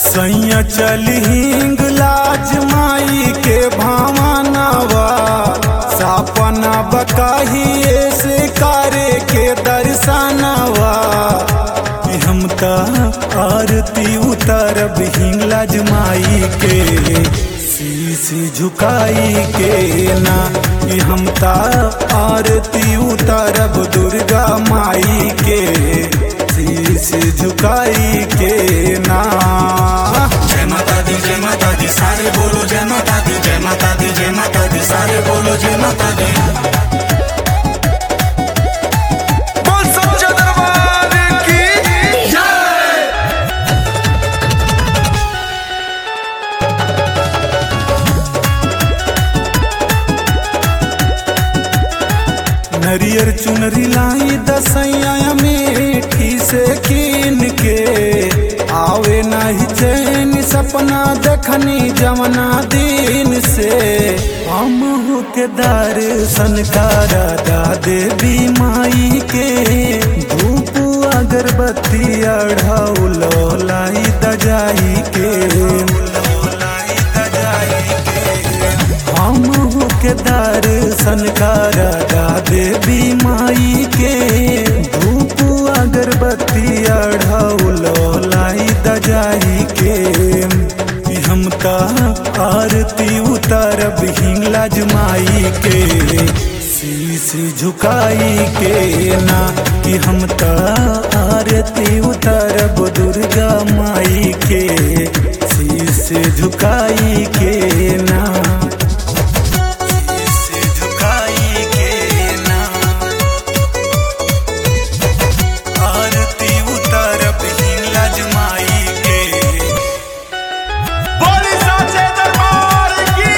सैया चली हिंग लाज माई के भावनावा सपना बकाही से करे के दर्शनवा कि हम त आरती उतरब हिंगलाज माई के शीश झुकाई के ना कि हम त आरती उतरब दुर्गा माई के शीश झुकाई के ना जय माता दी जय माता दी सारे बोलो जय माता दी जय माता दी जय माता दी सारे बोलो जय माता दी बोल सच्चा दरबार की नरियर चुनरी लाई दसैया मेठी से कीन के आवे नहीं चैन सपना देखनी जमना दिन से हम के दर्शन करा दा देवी माई के धूप अगरबत्ती अढ़ौलो लाई दजाई के लाई दजाई के हम के दर्शन करा देवी माई के धूप अगरबत्ती अढ़ौलो लाई दजाई के कि हम त आरती उतरब हिंगलाज माई के शीश झुकाई के ना कि हम त आरती उतरब दुर्गा माई के शीश झुकाई के ना शीश झुकाई के ना आरती उतरब हिंगलाज माई के बोली सच्चा दरबार की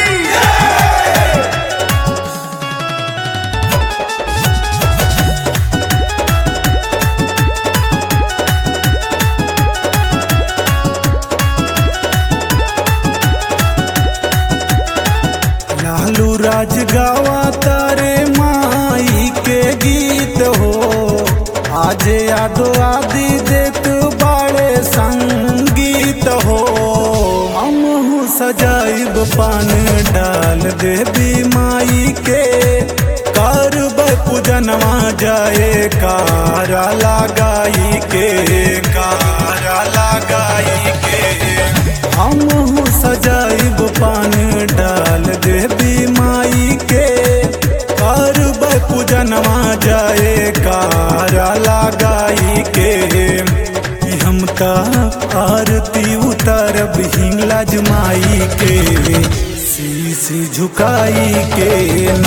लालू राज गावा तारे माई के गीत हो आज यादो आदि देख बाड़े संगीत हो हम सजाइब पान डाल देवी माई के करब पूजनवा जाए कारा लगाई के कारा लगाई के हम सजाइब पान डाल देवी माई के करब पूजनवा जाए कारा लगाई के कि हम त आरती उतरब हिंगलाज माई के शीश झुकाई के